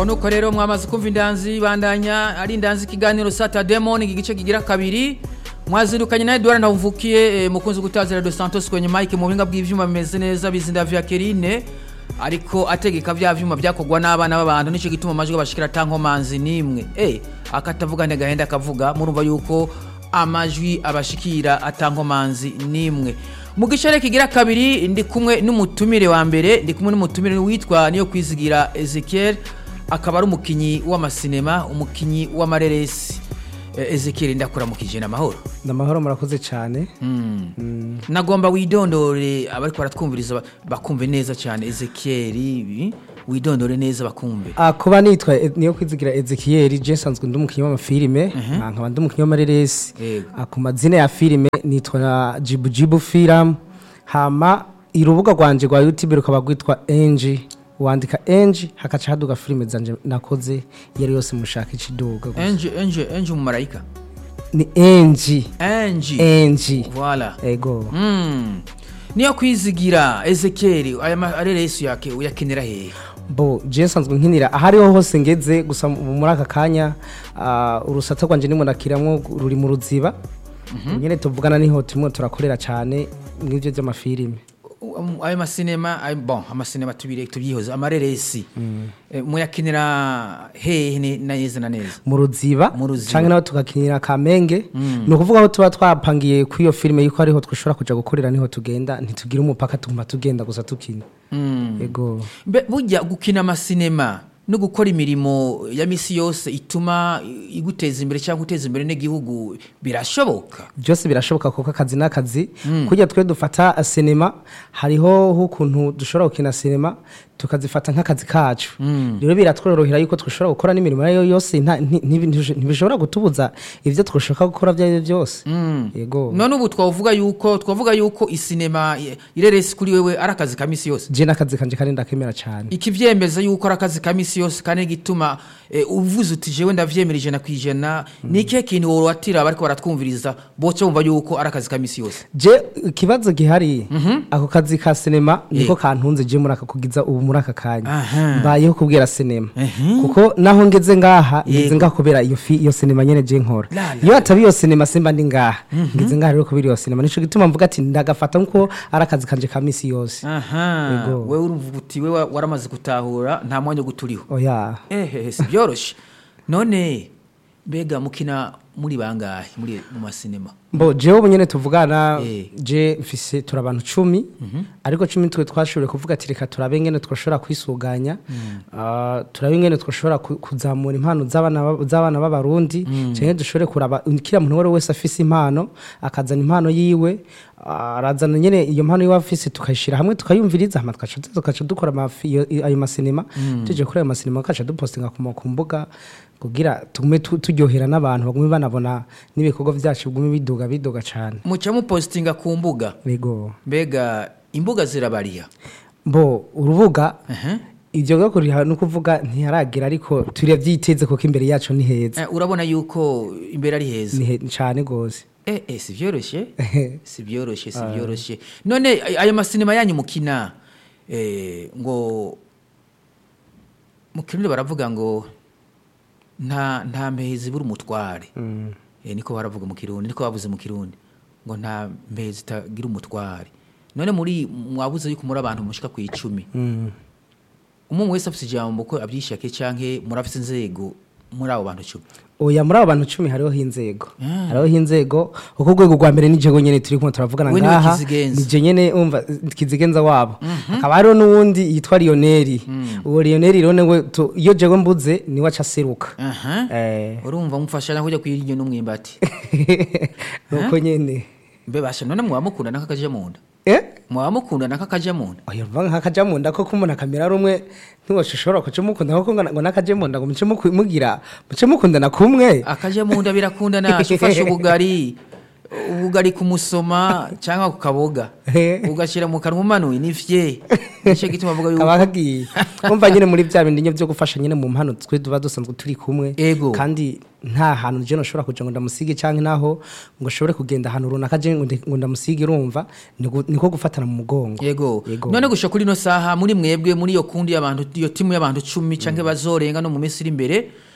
nuko rero mwamaze kumva indanzi bandanya ari indanzi ikiganiro sata demon igice kigira kabiri mwazindukanye na Edouard Ndamvukiye eh, mukunzi gutazira dos Santos kwenye mike mu buhinga bw'ivyuma bimeze neza bizinda vya Kerine ariko ategeka vya vyuma byakogwa n'abana b'abantu nico gituma amajwi bashikira tankomanzi nimwe eh akatavuga ne gahenda akavuga murumva yuko amajwi abashikira atankomanzi nimwe mu gicere kigira kabiri ndi kumwe n'umutumire wa mbere ndi kumwe n'umutumire witwa niyo kwizigira Ezekiel akaba ari umukinyi w'amasinema umukinyi w'amareresi Eh, Ezekiel ndakuramukije n'amahoro ndamahoro murakoze cyane nagomba widondore abariko baratwumviriza ba- bakumve neza cyane Ezekiel ibi widondore neza bakumve Ah, kuba nitwa E- niyo kwizigira Ezekiel je nsanzwe ndi umukinnyi w'amafilime ah, nkaba ndi umukinnyi w'amareresi Yego. Ah, ku mazina ya filime nitwa Jibu Jibu Film hama irubuga rwanje rwa YouTube rukaba rwitwa Enji wandika Enji hakaca haduga filime zanje nakoze iyo ari yose mushaka ikiduga gusa. Enje Enje Enje umumarayika ni Enji Enji Enji voilà ego mm. niyo kwizigira Ezekiel aya mareresi yake uyakenera hehe bo je nsanzwe nkinira ahariho hose ngeze gusa mu- muri aka kanya ah, urusata rwanje ndimo ndakiramwo ruri mu ruziba nyene tuvugana niho turimo turakorera cyane mw'ivyo vy'amafilime Um, ayo masinema ayo- bon amasinema tubire tubyihoze amareresi Eh, muyakenera hehe ne- na neza na neza mu ruziba Mu Ruziba. canke naho tugakinira kamenge ni ukuvuga aho tuba twapangiye kuri iyo filime yuko ariho twashobora kuja gukorera niho tugenda ntitugira umupaka tuguma tugenda gusa tukina ego Mbe burya gukina amasinema no gukora imirimo ya misi yose ituma i- iguteza imbere cyangwa guteza imbere n'igihugu birashoboka byose birashoboka kuko akazi n'akazi kurya twe dufata sinema hariho ukuntu dushobora gukina sinema tukazifata nk'akazi kacu rero biratworohera yuko dushobora gukora n'imirimo iyo yose nta- nti- ntibi- ntibishobora gutubuza ibyo twashaka gukora ibyo ari byo byose yego none ubu twavuga yuko twavuga yuko isinema i- ireresi kuri wewe ari akazi ka misi yose je n'akazi kanje kandi ndakemera cyane ikivyemeza yuko ari akazi ka misi yose kandi gituma eh, uvuze uti jewe ndavyemera ijana ku ijana ni ikihe kintu worwatira bariko baratwumviriza boca bumva yuko ari akazi ka misi yose je ikibazo gihari ako kazi ka sinema niko Yego. kantunze je muri aka kugiza ubu muri aka kanya Aha. mbayeho kubwira sinema kuko naho ngeze ngaha ngeze Yego. ngaha kubera iyo fi iyo sinema nyene je nkora La, la, iyo ataba iyo sinema simba ndi ngaha ngeze ngaha rero kubera iyo sinema nico gituma mvuga ati ndagafata nko ari akazi kanje ka misi yose aha Yego. wewe urumva uti wewe waramaze gutahura nta mwanya wo guturiho oya ehehe si byoroshe none mbega mukina muri bangahe muri mu masinema mbo jewe ubu nyene tuvugana Eh. je mfise turi abantu cumi ariko cumi twe twashoboye kuvuga ati reka turabe ingene twashobora kwisuganya Ah, turabe ingene twashobora ku- kuzamura impano z'abana ba- z'abana b'abarundi canke dushobore kuraba kira muntu uwo ari we wese afise impano akazana impano yiwe ah, arazana nyene iyo mpano yiwe afise tukayishira hamwe tukayumviriza hama tugaca tugaca dukora amafi- iyo- iyo- ayo masinema tuje kuri ayo masinema tugaca dupostinga ku ma- ku mbuga kugira tugume tu- turyohera n'abantu bagume banabona n'ibikorwa byacu bigume biduga biduga cane muca mupositinga ku mbuga Ego. mbega imbuga zirabariya Mbo urubuga Aha. ivyo gakurira no kuvuga ntiharagira ariko turavyiteze kuko imbere yacu ni heza. Eh, urabona yuko imbere ari heza Ni he- cane gose. Eh, eh, si byoroshye si byoroshye si byoroshye none ay- ayo masinema yanyu mukina eh, ngo mu kirundi baravuga ngo nta nta mpezi buri umutware eh, niko baravuga mu kirundi niko bavuze mu kirundi ngo nta mpezi itagira umutware none muri mwabuze yuko muri abantu mushika ku icumi umwe wese afite ijambo ko abyishake canke murafite inzego muri abo bantu cumi Oya muri abo bantu cumi hariho inzego. Hariho inzego uko urwego rwa mbere nije nyene turi kumwe turavugana We niwe ngaha. kizigenza. Nije nyene umva kizigenza wabo. Akaba hariho n'uwundi yitwa Lionel. Uwo Lionel rero newe tu- iyo jewe mbuze niwe aca aseruka. aha Eh. urumva mufashanya kujya kwirya n'umwimbati Nuko nyene. mbe basha none mwaba mukundana nk'akaja mu nda Eh? mwaba mukundana nk'akaja mu nda oya mva nk'akaja mu nda ko kumuntu akamera rumwe ntiwashobora kuca mukunda kuko ngo ngo n'akaje mu nda ngo muce muku- mugira muce mukundana kumwe akaja mu nda birakundana ufashe ubugari ubugari kumusoma cyangwa kukaboga Eh. ugashyira mu kanwa umanuye ni vye nicyo gituma avuga yuko kaba kagiye umva nyine muri bya bindi nyine byo gufasha nyine mu mpano twe tuba dusanzwe turi kumwe Ego. kandi nta hantu je noshobora kuja ngo ndamusige canke naho ngo ashobore kugenda ahantu runaka je ngo ndi- ngo ndamusige urumva ni gu- niko gufatana mu mugongo yego Yego. none gusha kuri ino saha muri mwebwe muri iyo kundi y'abantu iyo timu y'abantu cumi cyangwa bazorenga no mu minsi iri imbere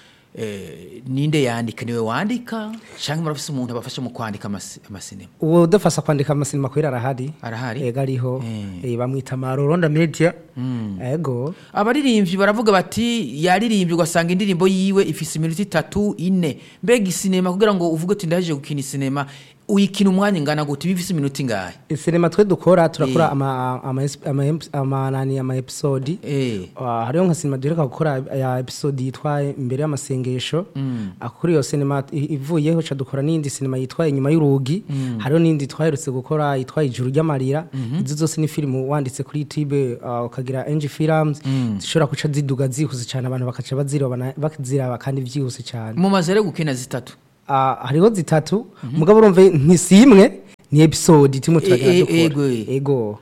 eh, ninde yandika niwe wandika cyangwa murafise umuntu abafasha mu kwandika amasi- amasinema uwo udafasa kwandika amasinema kwera arahari Arahari? ego ariho Eh. Eh, bamwita maroronda media ego abaririmbyi baravuga bati yaririmbye ugasanga indirimbo yiwe ifise iminota itatu ine mbega isinema kugira ngo uvuge uti ndaje gukina isinema uyikina umwanya ingana gute bifise iminota ingahe sinema twe dukora turakora Eh. ama ama ama ama nani ama episode eh Ah, hariho nka sinema duheruka gukora ya episode yitwa imbere y'amasengesho Ah, kuri iyo sinema i- ivuyeho ca dukora n'indi sinema yitwa inyuma y'urugi hariho n'indi twaherutse gukora yitwa ijuru ry'amarira izo zose ni filimu wanditse kuri youtube ah, ukagira ng films zishobora guca ziduga zihuse cyane abantu bakaca baziraba baziraba kandi byihuse cyane mumaze rero gukina zitatu Ah, hariho zitatu mugabo urumva ntisi imwe ni episode turimo turagira E- e- dukora ego, e. ego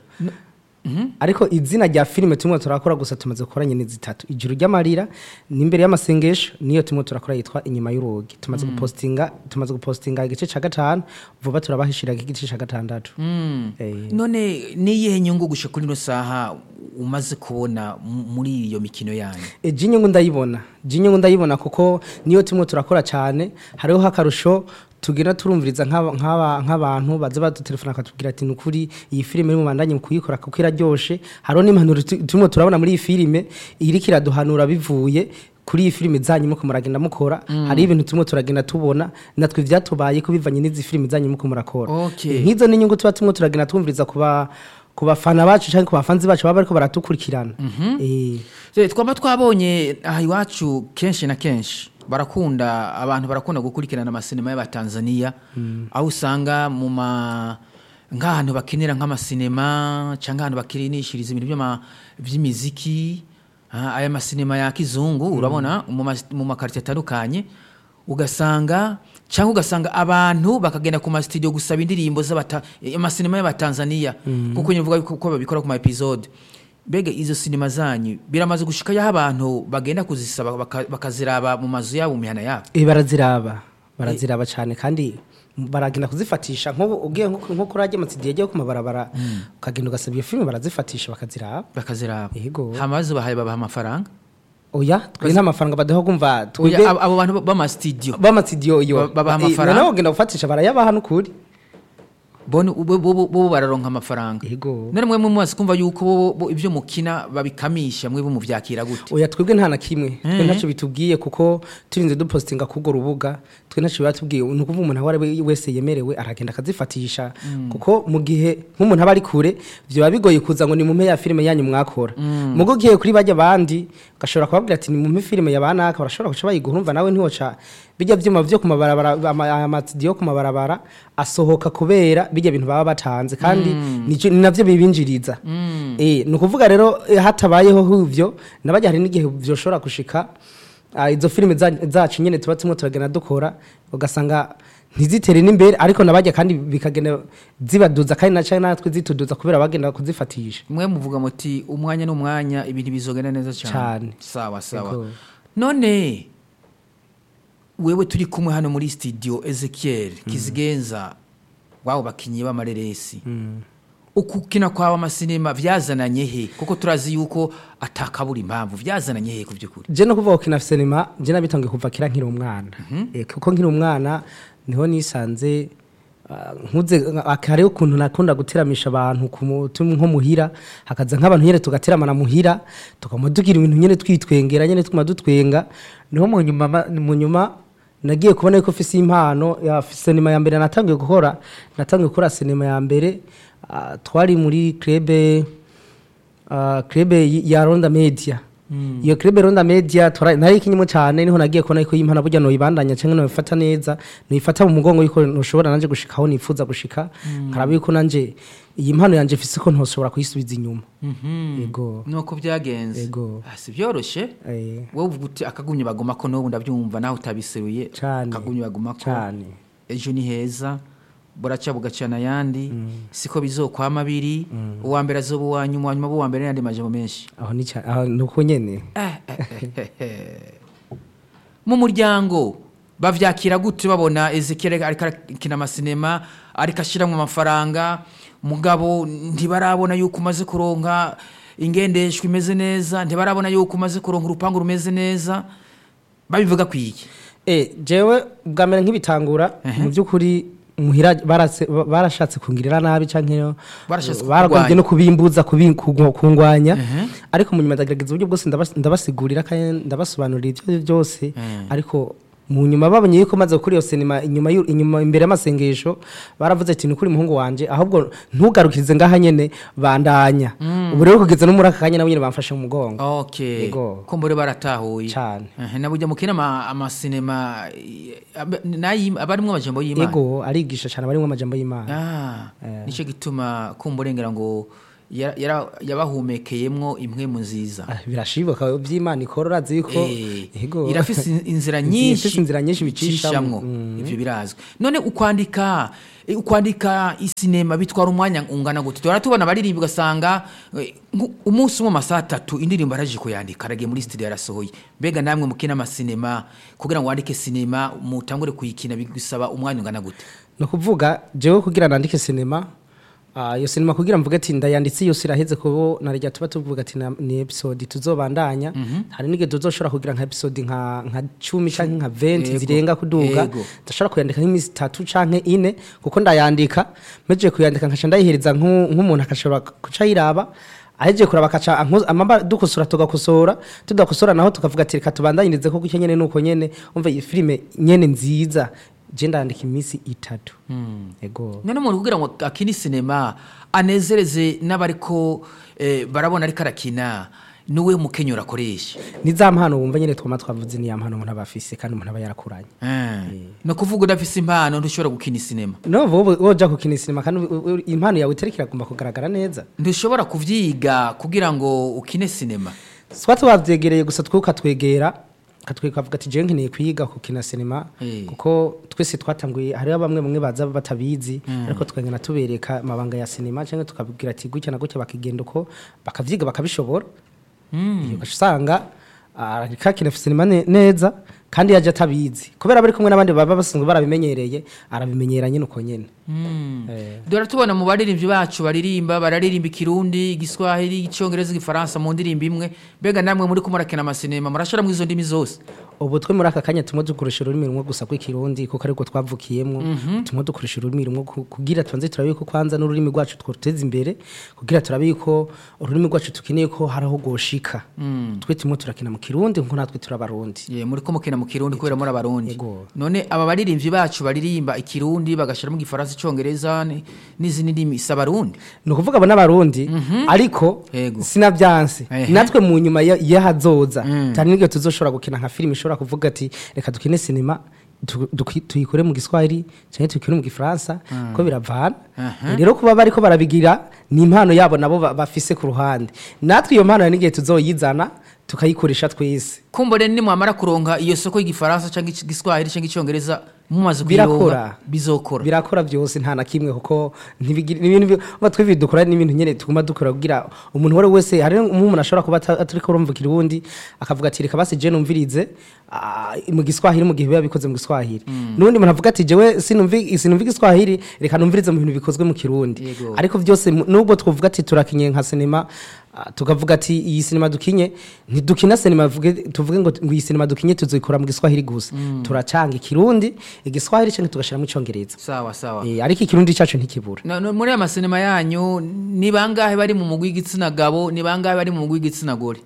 ariko izina rya filime turimo turakora gusa tumaze gukora nyine zitatu ijuru ry'amarira n'imbere y'amasengesho niyo turimo turakora yitwa inyuma y'urugi tumaze gupostinga tumaze gupostinga igice cya gatanu vuba turabahishira igice cya gatandatu Eh. none niyihe nyungu gusha kuri ino saha umaze kubona mu- muri iyo mikino yanyu E, jinyungu ndayibona jinyungu ndayibona kuko niyo turimo turakora cyane hariho akarusho tugenda turumviriza nk'aba- nk'aba- nk'abantu baza badutelefona bakatubwira ati nukuri iyi filime iri mu bandanye mu kuyikora kuko iraryoshe hariho n'impanuro tu- turimo turabona muri iyi filime iriko iraduhanura bivuye kuri iyi filime zanyu muko muragenda mukora hari ibintu turimo turagenda tubona natwe ivyatubaye ko bivanye n'izi filime zanyu muko murakora Okay. Eh, nk'izo ni inyungu tuba turimo turagenda twumviriza ku ba- ku bafana bacu cyangwa ku bafanzi bacu baba bariko baratukurikirana Eh. Se, twaba twabonye aha iwacu kenshi na kenshi barakunda abantu barakunda gukurikirana amasinema y'abatanzaniya aho usanga mu ma nk'ahantu bakinira nk'amasinema cyangwa ahantu bakinishiriza ibintu by'ama- by'imiziki ah, aya masinema ya kizungu urabona mu mas- mu makarito atandukanye ugasanga cyangwa ugasanga abantu bakagenda ku masitidiyo gusaba indirimbo z'abata eh, amasinema y'abatanzaniya kuko nyivuga yuko ko babikora ku ma episode mbega izo sinema zanyu biramaze gushika yaho abantu bagenda kuzisaba baka- bakaziraba mu mazu yabo mu mihana yabo Eh, baraziraba baraziraba cyane kandi baragenda kuzifatisha nk'ubu ugiye nko nko kuri ajya amatsinda yagiye ku mabarabara ukagenda ugasaba iyo filime barazifatisha bakaziraba bakaziraba Yego. hama bazibahaye babaha amafaranga oya twe nta mafaranga badaho kumva Oya, twebwe abo abo bantu b'amasitidiyo b'amatsidiyo iyo Ba- babaha Eh, amafaranga? noneho ugenda gufatisha barayabaha n'ukuri bo ni- bo- bo bo- bo bararonka amafaranga Yego. none mwe mumaze kumva yuko bo- bo ibyo mukina babikamisha mwe muvyakira gute oya twebwe nta na kimwe twe ntacyo bitubwiye kuko turinze dupostinga k'urwo rubuga twe ntacyo bibatubwiye ni ukuvuga umuntu aho ari we wese yemerewe aragenda akazifatisha kuko mu gihe nk'umuntu aba ari kure byaba bigoye kuza ngo ni mumpe ya filime yanyu mwakora mugo ugiye kuri bajya abandi ugashobora kubabwira ati ni mumpe filime ya banaka barashobora guca bayiguha urumva nawe ntiwoca bijya byuma byo ku mabarabara ama- amatidiyo yo ku mabarabara asohoka kubera bijya bintu baba batanze kandi nico- ni navyo bibinjiriza Eh, ni ukuvuga rero eh, hatabayeho huvyo nabajya hari n'igihe vyoshobora gushika ah, izo filime za- zacu nyene tuba turimo turagenda dukora ugasanga ntizitere n'imbere ariko nabajya kandi bikagenda zibaduza kandi naca natwe zituduza kubera bagenda kuzifatisha mwe muvuga muti umwanya n'umwanya ibintu bizogenda neza cyane Cane. sawa sawa Yego. none wewe turi kumwe hano muri studio Ezekiel Kizigenza wabo bakinyi b'amareresi ukukina kwawe amasinema vyazananye he kuko turazi yuko atakabura impamvu vyazananye he ku by'ukuri je no kuvuga kina sinema je nabitangiye kuva kera nkiri umwana Eh, kuko nkiri umwana niho nisanze ah, nkuze ah, hariho ukuntu nakunda guteramisha abantu ku mu- tu- nko muhira hakaza nk'abantu nyene tugateramana muhira tukama tugira ibintu nyene twitwengera nyene tuguma dutwenga niho mu nyuma ma- mu nyuma nagiye kubona yuko mfise impano ya sinema ya mbere natangiye gukora natangiye gukora sinema ya mbere ah, twari muri club uh, krebe y- ya Ronda Media iyo krebe Ronda Media tora nari kinyimo cyane niho nagiye kubona ko impana burya no ibandanya cyangwa no ifata neza no ifata mu mugongo yuko ntushobora nanje gushikaho nifuza gushika karabi yuko nanje iyi mpano yanje fise ko ntoshobora kuyisubiza inyuma yego nuko byagenze Yego. Ah, si byoroshe eh wowe uvuga uti akagumye baguma ko n'ubu ndabyumva nawe utabiseruye Cane. akagumye baguma ko cyane ejo ni heza buraca bugacana ayandi siko bizokwama biri uwa mbere azoba uwa nyuma uwa nyuma aba uwa mbere n'ayandi majambo menshi aho ni cya- aho ni uko nyene mu muryango bavyakira gute babona ezekiel ariko arakina amasinema ariko ashyiramo amafaranga mugabo ntibarabona yuko umaze kuronka ingendeshwa imeze neza ntibarabona yuko umaze kuronka urupangu rumeze neza babivuga ku iki Eh, jewe bwa mbere nk'ibitangura mu by'ukuri muhira barase- ba- barashatse kungirira nabi canke Barashatse baragombye kukurwanya. no kubimbuza kubi- kugu- kungwanya ariko mu nyuma ndagerageza uburyo bwose ndabas- ndabasigurira kandi ndabasobanurira ibyo ari byo byose ariko mu nyuma babonye yuko maze gukora iyo sinema inyuma y'u- inyuma imbere y'amasengesho baravuze ati ni ukuri muhungu wanje ahubwo ntugarukirize ngaha nyene bandanya ubu rero kugeza no muri aka kanya nabo nyene bamfashe mu mugongo okay Yego. ko mbore baratahuye Cane. Ehe, na burya mukina ama- amasinema eh, ab- nayi- aba arimwo amajambo y'imana ego arigisha cyane abarimwo amajambo y'imana Ah, nicyo gituma kumburengera ngo yara- yara- yabahumekeyemwo impwemu nziza Ah, birashibuka by'imana ikora urazi yuko Eh, Ego. irafise in- inzira Ifise nyinshi inzira nyinshi bicishamwo. bicishamwo ivyo birazwi none ukwandika eh, ukwandika isinema bitwara umwanya ungana gute tuhora tubona abaririmbi ugasanga eh, nku- umunsi umwe amasaha atatu indirimbo araje kuyandika aragiye muri studio yarasohoye mbega namwe mukina amasinema kugira ngo wandike sinema mutangure kuyikina bigusaba umwanya ungana gute ni ukuvuga jewe kugira nandike sinema ah, iyo sinema kugira mvuge ati ndayanditse yose iraheze kubo narya tuba tuvuga ati na- ni episode tuzobandanya hari n'igihe tuzoshobora kugira nka episode nka nka cumi canke nka 20 Yego. zirenga kuduga Yego. ndashobora kuyandika nk'iminsi itatu canke ine kuko ndayandika mpejeje kuyandika nkaca ndayihereza nk'u- nk'umuntu akashobora kuca yiraba ahejeje kuraba akaca ankoza- amaba dukosora tugakosora tudakosora naho tukavuga ati reka tubandanyirize kuko icyo nyene nuko nyene umva iyi filime nyene nziza je ndandika iminsi itatu ego none umuntu kugira ngo akine sinema anezereze n'abariko eh, barabona ariko arakina niwe mukenyero akoresha ni za mpano wumva nyene twama twavuze ni ya mpano umuntu aba afise kandi umuntu aba yarakuranye ni ukuvuga udafise impano ntushobora gukina isinema no wowe woja gukina sinema kandi u- u- impano yawe itariko iragomba kugaragara neza ntushobora kuvyiga kugira ngo ukine sinema twa twavyegereye gusa twuka twegera katwikavuga ati jewe nkeneye kwiga gukina sinema Eh. kuko twese twatanguye hariho bamwe bamwe baza batabizi ariko tukagenda tubereka amabanga ya sinema cyangwa tukabwira ati gutya na gutya bakigenda uko bakavyiga bakabishobora iyo ugaca usanga ariko akina sinema ne- neza kandi yaje atabizi kubera bari kumwe n'abandi baba basanzwe barabimenyereye arabimenyera nyine uko nyene Eh. dore tubona mu baririmbyi bacu baririmba bararirimba ikirundi igiswahili icyongereza igifaransa mu ndirimbo imwe mbega namwe muri ko murakina amasinema murashora mu izo ndimi zose ubu twe muri aka kanya tumwe dukoresha ururimi rumwe gusa rw'ikirundi kuko ariko twavukiyemwo tumwe dukoresha ururimi rumwe ku- kugira tubanze turabe yuko kwanza n'ururimi rwacu twoteza imbere kugira turabe yuko ururimi rwacu tukeneye ko haraho goshika twe tumwe turakina mu kirundi nkuko natwe turabarundi ye muri ko mukina mu kirundi kubera muri abarundi Yego. none aba baririmbyi bacu baririmba ikirundi bagashiramo igifaransa icyongereza ni- n'izindi ndimi si abarundi ni ukuvuga abo n'abarundi ariko Yego. sinabyanse Ehe. natwe mu nyuma ya- y'ahazoza cyane n'igihe tuzoshobora gukina nka filime ishobora kuvuga ati reka dukine sinema tu- duki- tuyikore mu giswahili cyangwa tuyikore mu gifaransa ko biravana rero kuba bariko barabigira ni impano yabo nabo ba- bafise ku ruhande natwe iyo mpano hari n'igihe tuzoyizana tukayikoresha twese kumbure nimwamara kuronka iyo soko y'igifaransa cyangwa igiswahili cyangwa icyongereza mumaze Birakora. kuyironka bizokora birakora byose nta na kimwe kuko ntibigira ni ibintu bi- twe dukora n'ibintu nyene tuguma dukora kugira umuntu uwo ari we wese hari umuntu ashobora kuba ata- atariko urumva ikirundi akavuga ati reka basi je numvirize ah, mu giswahili mu gihe biba bikoze mu giswahili n'undi muntu avuga ati jewe sinumvi sinumva igiswahili reka numvirize mu bintu bikozwe mu kirundi Yego. ariko byose mu- nubwo twavuga ati turakinye nka sinema ah, tukavuga ati iyi sinema dukinye ntidukina sinema vuge tuvuge ngo ngo iyi sinema dukinye tuzikora mu giswahili gusa turacanga ikirundi igiswahili cyangwa tugashiramo icongereza sawa sawa Eh, ariko ikirundi cyacu ntikibura Na- no- muri aya masinema yanyu ni bangahe bari mu mugwi w'igitsina gabo ni bangahe bari mu mugwi w'igitsina gore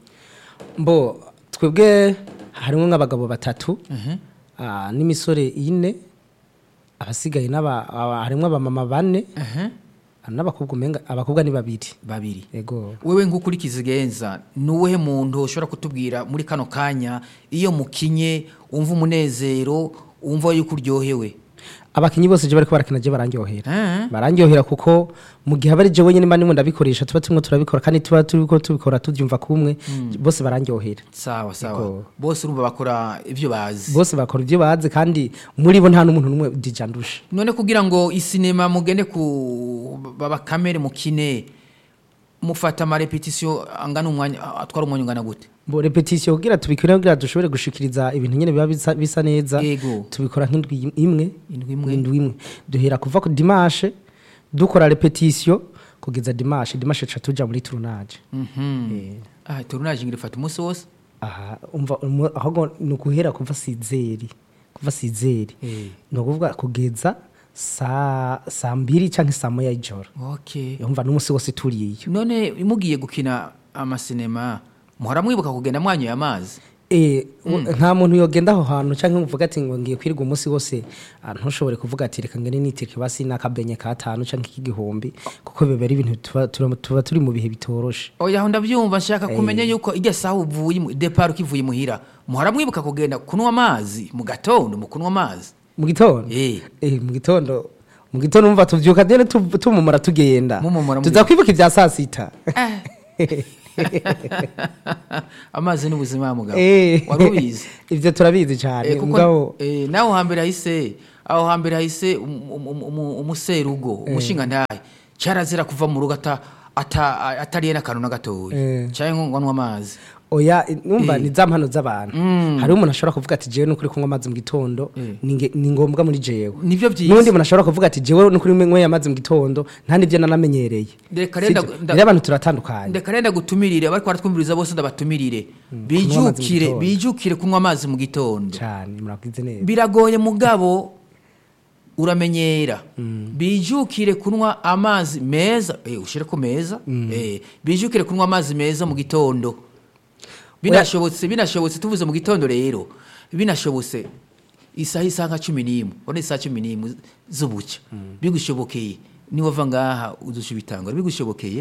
mbo twebwe harimo nk'abagabo batatu ah, n'imisore ine abasigaye n'aba- aba- harimo abamama bane n'abakobwa umenga abakobwa ni babiri babiri yego wewe nk'ukurikiza igenza ni uwuhe muntu ushobora kutubwira muri kano kanya iyo mukinye wumva umunezero wumva yuko uryohewe abakinyi bose je bariko barakina je barandyohera Eh. barandyohera kuko mu gihe abari je wenyine mba ndimo ndabikoresha tuba turimo turabikora kandi tuba turiko tubikora tuvyumva kumwe bose barandyohera sawa sawa Yego. bose urumva bakora ivyo bazi bose bakora ibyo bazi kandi muri bo nta n'umuntu n'umwe dija ndusha none kugira ngo isinema mugende ku baba kamere mukine mufata amarepetisiyo angana umwanya atwara umwanya ungana gute bo repetition kugira tubikore kugira dushobore gushikiriza ibintu nyene biba bisa, bisa neza Yego. tubikora nk'indwi imwe Indwi imwe. indwi imwe duhera kuva ku dimanche dukora repetition kugeza dimanche dimanche ca tuja muri tournage Eh. ah turunaje ngira ifata umunsi wose aha umva umu- ahubwo ni ukuhera kuva sizeri kuva sizeri Eh. ni ukuvuga kugeza saa saa mbiri canke saa moya y'ijoro okay umva n'umunsi wose turiyo none mugiye gukina amasinema muhora mwibuka kugenda mwanyoye amazi Eh, u- nta muntu yogenda aho hantu cyangwa uvuga ati ngo ngiye kwirirwa umunsi wose ah, ntushobore kuvuga ati reka ngene nitike basi n'akabenye katanu cyangwa ik'igihumbi kuko biba ari ibintu tuba- tuba tuba turi mu bihe bitoroshe oya aho ndabyumva nshaka kumenya yuko ijya saha uvuye mu- depart ukivuye muhira muhora mwibuka kugenda kunywa amazi mu gatondo mu kunywa amazi mu gitondo Eh. Eh, mu gitondo mu gitondo umva tuvyuka dene tu- tumumura tugenda Mumumura tuza kwibuka ibya saa sita amazi n'ubuzima mugabo Eh, wari ubizi ivyo turabizi cyane Eh, kuko mugabo eh, naho hambere hahise aho hambere hahise um- um- um- um- umuserugo umushinga ntahe cyarazira kuva mu rugo ata- ata- atariye n'akantu na gatoya Eh. cyangwa ngo anywe amazi oya numva Eh. ni za mpano z'abantu hariho umuntu ashobora kuvuga ati jewe nukuri kunywa amazi mu gitondo Eh. ni nge- ni ngombwa muri jewe nivyo byiza n'undi muntu ashobora kuvuga ati jewe nukuri nyweye amazi mu gitondo nta n'ibyo nanamenyereye Reka rero Sibyo? nda- rero abantu turatandukanye ndeka renda gutumirire abari baratwumviriza bose ndabatumirire kunywa amazi mu bijukire gitondo. bijukire kunywa amazi mu gitondo cyane murakize neza biragoye mugabo uramenyera bijukire kunywa amazi meza eh, ushire ku meza eh, bijukire kunywa amazi meza mu gitondo binashobotse binashobotse tuvuze mu gitondo rero binashobotse isaha isaha nka cumi n'imwe ubona isaha cumi n'imwe z'ubuca bigushobokeye niwava ngaha udusha ibitangaro bigushobokeye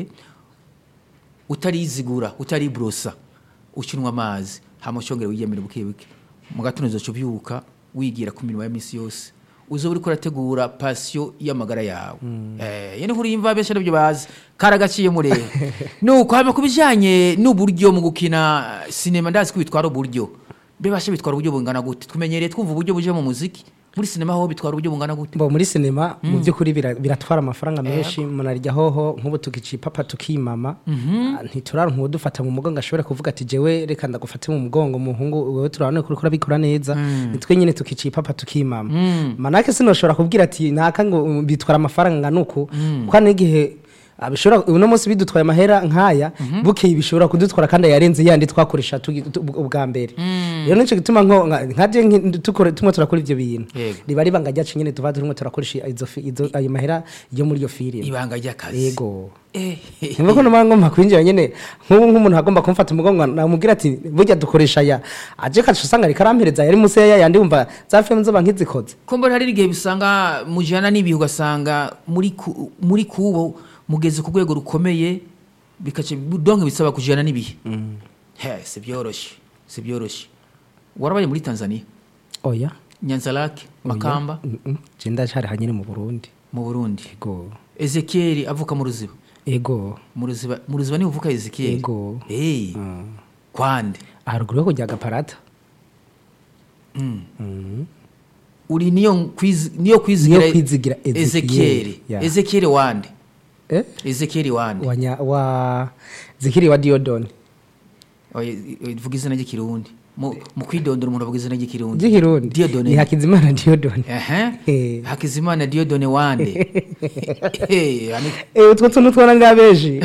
utarizigura utaribrosa ukinywa amazi hama ushongera wiyemere buke buke mu gatondo uzoca ubyuka wigira ku mirimo ya misi yose uzoba uriko urategura pasiyo y'amagara yawe eh yene nkuru yimva benshi nabyo bazi karagaciye murebe nuko hama ku bijanye n'uburyo mu gukina sinema ndazi ko bitwara uburyo bebashe bitwara uburyo bungana gute tumenyereye twumva uburyo buje mu muziki muri sinema ho bitwara uburyo bungana gute bo muri sinema mu by'ukuri bira- biratwara amafaranga menshi munarya hoho nk'ubu tukici papa tukimama Ah, ntituraronka uwudufata mu mugongo ashobora kuvuga ati jewe reka ndagufate mu mugongo muhungu wewe turabona ko uriko urabikora neza nitwe nyine tukici papa tukimama manake sinoshobora kubwira ati naka ngo um, bitwara amafaranga ngana uku kuko hari n'igihe ah, bishobora uno munsi bidutwaye amahera nk'aya bukeye bishobora kudutwara kandi yarenze yandi twakoresha tugi- tu- ubwa mbere rero nico gituma nko nka- nkaje nki- tukore- tumwe turakora ivyo bintu Yego. riba ari ibanga ryacu nyine tuba turimo turakoresha izo fi- izo- ayo mahera yo muri iyo filime ibanga ry'akazi yego eh nimba ko numva ngomba kwinjira nyine nk'ubu nk'umuntu agomba kumfata umugongo namubwira ati burya dukoresha aya aje kacu usanga ariko arampereza yari munsi ya yandi wumva za filime zoba nk'izikoze kumbura hari igihe bisanga mujyana n'ibihe ugasanga muri ku- muri kubo mugeze ku rwego rukomeye bikaca donke bisaba kujyana n'ibihe he si byoroshye si byoroshye warabaye muri tanzania oya nyanzarake makamba je ndacyari hanyine mu burundi mu burundi ego ezekiel avuka mu ruziba ego mu ruziba mu ruziba niho uvuka ezekiel Yego. Eh, Mm. kwande haruguru yo kujya agaparata uri niyo kwizi- niyo kwizigira Niyo kwizigira Ezekiel, ezekiel yeah. ezekiel wande eh ezekiel wande wanya wa zikiri wa diodoni Oya, i- vuga izina ry'ikirundi mu mu kwidondora umuntu avuga izina ry'ikirundi ry'ikirundi Dieudonné. ni hakizimana diodoni Ehe. Eh. hakizimana diodone wande Eh, yani- eh utwo tuntu twana ngabeji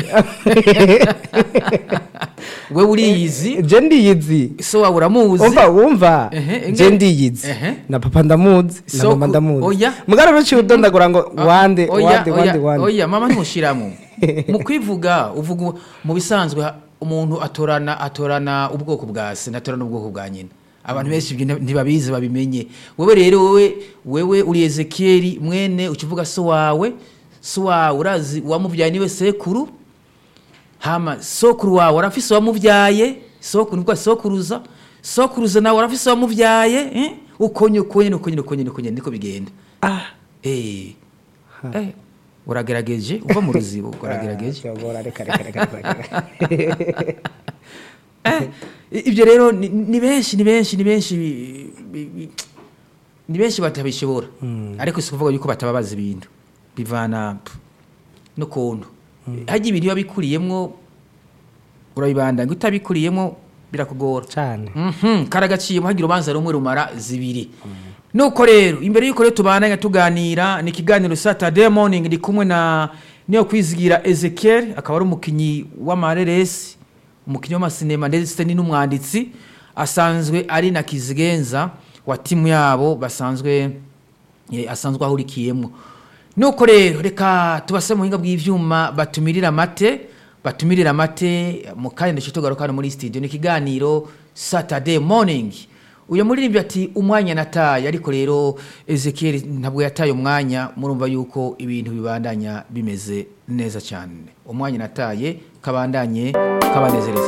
we uriyizi je ndiyizi so wawe uramuzi umva wumva Ehe, je inge- ndiyizi Ehe. na papa ndamuzi na Soko- mama ndamuzi oya. mugara ruciye udondagura ngo wande Oya, wande oya, wande wande oya mama ntushiramo mu kwivuga uvuga mu bisanzwe ha- umuntu atorana atorana ubwoko bwa se natorana ubwoko bwa nyina abantu benshi ibyo nti- ntibabizi babimenye wowe rero wowe wewe uri ezekiyeli mwene uca uvuga so wawe so wawe urazi uwamubyaye niwe sekuru hama sokuru wawe arafise uwamubyaye sokuru nibwo sokuruza sokuruza nawe arafise uwamubyaye eh? uko nyine uko nyine uko nyine uko nyine uko nyine niko bigenda ah eh eh uragerageje uva mu ruzibo uragerageje Byogora, reka reka reka reka Eh, ibyo rero ni ni benshi ni benshi ni benshi bi- bi- bi- ni benshi batabishobora ariko si ukuvuga yuko batababaza ibintu bivana pf, n'ukuntu hajya ibintu biba bikuriyemwo urabibanda ngo utabikuriyemo birakugora cyane Mhm, karagaciyemo hagira urubanza rumwe rumara zibiri nuko rero imbere y'uko rero tubandanya tuganira ni ikiganiro saturday morning ndi kumwe na niyo kwizigira ezekiel akaba ari umukinnyi w'amareresi umukinnyi w'amasinema ndetse ni n'umwanditsi asanzwe ari na kizigenza wa timu yabo basanzwe eh, asanzwe ahurikiyemo nuko rero reka tubase mu buhinga bw'ivyuma batumirira amate batumirira amate mu kanya ndetse tugaruka hano muri studio ni ikiganiro saturday morning uyu muririmbyi ati umwanya nataye ariko rero ezekiel ntabwo yataye umwanya murumva yuko ibintu bibandanya bimeze neza cyane umwanya nataye kabandanye kabanezereza